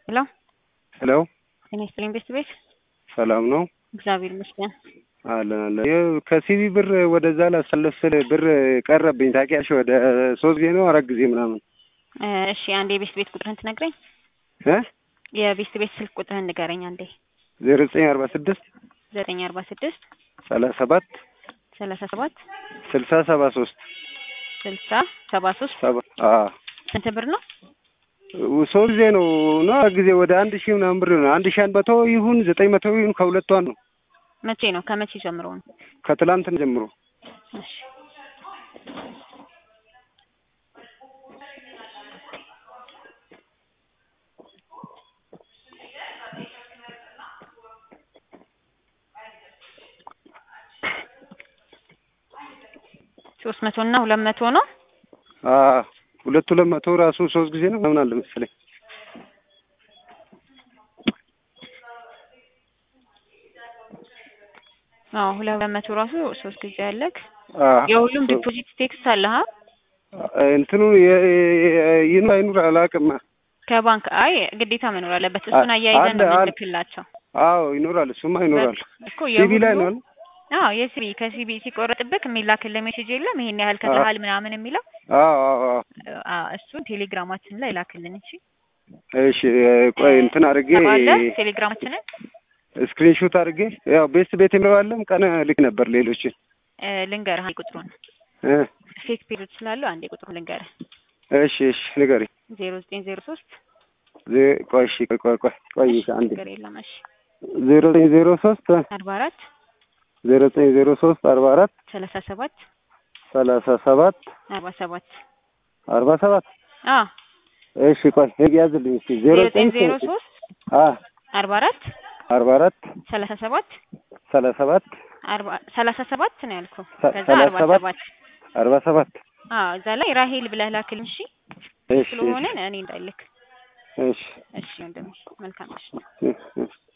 ሄሎ ሄሎ ጤና ይስጥልኝ ቤት ቤት ሰላም ነው እግዚአብሔር ይመስገን። አለን አለን። ይኸው ከሲቢ ብር ወደዛ ላሳልፍ ስል ብር ቀረብኝ ታውቂያለሽ። ወደ ሶስት ጊዜ ነው አራት ጊዜ ምናምን እ እሺ አንዴ የቤት ቤት ቁጥርህን ትነግረኝ? እ የቤት ቤት ስልክ ቁጥርህን ንገረኝ አንዴ። ዜሮ ዘጠኝ አርባ ስድስት ዘጠኝ አርባ ስድስት ሰላሳ ሰባት ሰላሳ ሰባት ስልሳ ሰባ ሶስት ስልሳ ሰባ ሶስት ሰባ አዎ ስንት ብር ነው? ሶስት ጊዜ ነው ነው አራት ጊዜ ወደ አንድ ሺህ ምናምን ብር ነው። አንድ ሺህ አንድ መቶ ይሁን ዘጠኝ መቶ ይሁን ከሁለቷ ነው። መቼ ነው? ከመቼ ጀምሮ ነው? ከትላንትን ጀምሮ እሺ ሶስት መቶ እና ሁለት መቶ ነው። አዎ ሁለት ሁለት መቶ ራሱ ሶስት ጊዜ ነው ምናምን አለ መሰለኝ። አዎ ሁለት መቶ ራሱ ሶስት ጊዜ አለክ። አዎ የሁሉም ዲፖዚት ቴክስት አለ ሀ እንትኑ የ- የ- ይኑር አይኑር አላውቅም። ከባንክ አይ ግዴታ መኖር አለበት። እሱን አያይዘን ነው አለ፣ አለ። የምንልክላቸው አዎ ይኖራል፣ እሱማ ይኖራል። እኮ ሲቢ ላይ የሁሉ ነው አዎ የሲቢ ከሲቢ ሲቆረጥብህ የሚላክልህ ሜሴጅ የለም ይሄን ያህል ከፍለሃል ምናምን የሚለው አዎ አዎ አዎ። አዎ እሱን ቴሌግራማችን ላይ ላክልን እሺ እሺ ቆይ እንትን አድርጌ አለ ቴሌግራማችንን ስክሪንሾት አድርጌ ያው ቤት ቤት የሚለዋለም ቀን ልክ ነበር ሌሎችን እ ልንገርህ አንዴ ቁጥሩን እ ፌክ ፔጆች ስላሉ አንዴ ቁጥሩን ልንገርህ እሺ እሺ ንገሪ ዜሮ ዘጠኝ ዜሮ ሶስት ዜ- ቆይ እሺ ቆይ ቆይ ቆይ ቆይ አንዴ ችግር የለም እሺ ዜሮ ዘጠኝ ዜሮ ሶስት አርባ አራት ዜሮ ዘጠኝ ዜሮ ሶስት አርባ አራት ሰላሳ ሰባት ሰላሳ ሰባት አርባ ሰባት አርባ ሰባት አዎ እሺ ቆይ ህግ ያዝልኝ እስኪ ዜሮ ዜሮ ዘጠኝ ዘጠኝ ዜሮ ሶስት አ አርባ አራት አርባ አራት ሰላሳ ሰባት ሰላሳ ሰባት አርባ ሰላሳ ሰባት ነው ያልኩህ ሰ- ከዛ ሰላሳ አርባ ሰባት ሰባት አርባ ሰባት አዎ እዛ ላይ ራሄል ብለህ ላክልን እሺ እሺ ስለሆነ እኔ እንዳልክ እሺ እሺ ወንድሜ መልካም እሺ እሺ እሺ